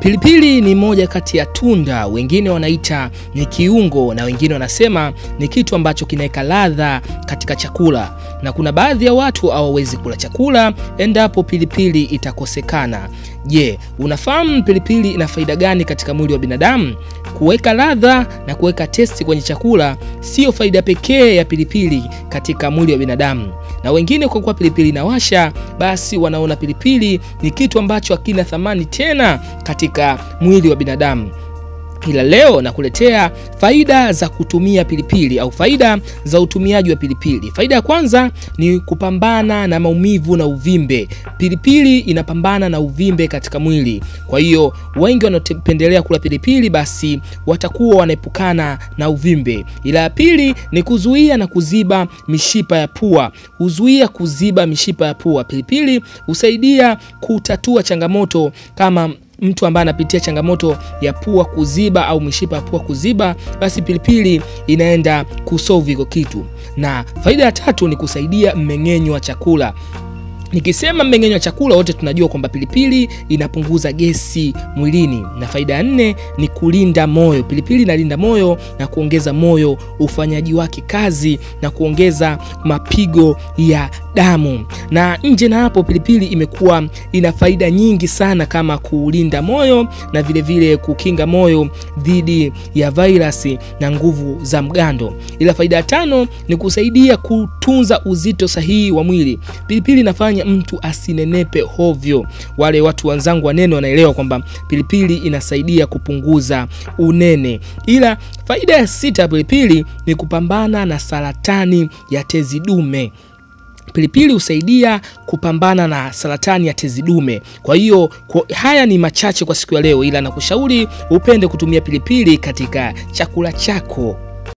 Pilipili ni moja kati ya tunda, wengine wanaita ni kiungo na wengine wanasema ni kitu ambacho kinaweka ladha katika chakula, na kuna baadhi ya watu hawawezi kula chakula endapo pilipili itakosekana. Je, unafahamu pilipili ina faida gani katika mwili wa binadamu? Kuweka ladha na kuweka testi kwenye chakula siyo faida pekee ya pilipili katika mwili wa binadamu, na wengine kwa kuwa pilipili inawasha, basi wanaona pilipili ni kitu ambacho hakina thamani tena katika mwili wa binadamu. Ila leo nakuletea faida za kutumia pilipili au faida za utumiaji wa pilipili. Faida ya kwanza ni kupambana na maumivu na uvimbe. Pilipili inapambana na uvimbe katika mwili, kwa hiyo wengi wanaopendelea kula pilipili basi watakuwa wanaepukana na uvimbe. Ila ya pili ni kuzuia na kuziba mishipa ya pua, huzuia kuziba mishipa ya pua. Pilipili husaidia kutatua changamoto kama mtu ambaye anapitia changamoto ya pua kuziba au mishipa ya pua kuziba, basi pilipili inaenda kusolve hiko kitu. Na faida ya tatu ni kusaidia mmeng'enyo wa chakula. Nikisema mmeng'enyo wa chakula, wote tunajua kwamba pilipili inapunguza gesi mwilini. Na faida ya nne ni kulinda moyo. Pilipili inalinda moyo na kuongeza moyo ufanyaji wake kazi na kuongeza mapigo ya damu. Na nje na hapo, pilipili imekuwa ina faida nyingi sana kama kulinda moyo na vilevile vile kukinga moyo dhidi ya vairasi na nguvu za mgando. Ila faida ya tano ni kusaidia kutunza uzito sahihi wa mwili. Pilipili inafanya mtu asinenepe hovyo. Wale watu wenzangu wanene wanaelewa kwamba pilipili inasaidia kupunguza unene. Ila faida ya sita ya pilipili ni kupambana na saratani ya tezi dume. Pilipili husaidia kupambana na saratani ya tezi dume. Kwa hiyo kwa, haya ni machache kwa siku ya leo, ila nakushauri upende kutumia pilipili katika chakula chako.